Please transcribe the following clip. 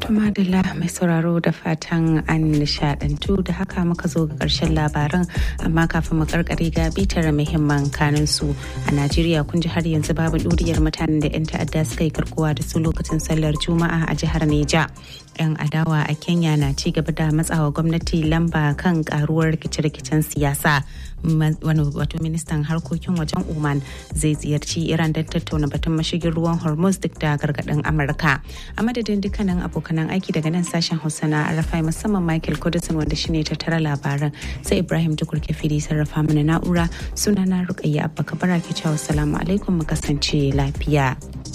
Tumadala mai sauraro da fatan an nishadantu da haka muka zo ga ƙarshen labaran amma kafin mu karkare ga bitar muhimman kanin su a Najeriya kun ji har yanzu babu ɗuriyar mutanen da 'yan ta'adda suka yi karkuwa da su lokacin sallar Juma'a a jihar Neja. 'Yan adawa a Kenya na ci gaba da matsawa gwamnati lamba kan karuwar rikice-rikicen siyasa. wani wato ministan harkokin wajen Oman zai ziyarci Iran don tattauna batun mashigin ruwan Hormuz duk da gargaɗin Amurka. A madadin dukkanin abokanan aiki daga nan sashen Hausa na Arafai musamman Michael Kudusin wanda shine tattara labaran sai Ibrahim Tukur Kefiri sarrafa mana na'ura sunana Rukayya Abba Kabara ke cewa salamu alaikum mu kasance lafiya.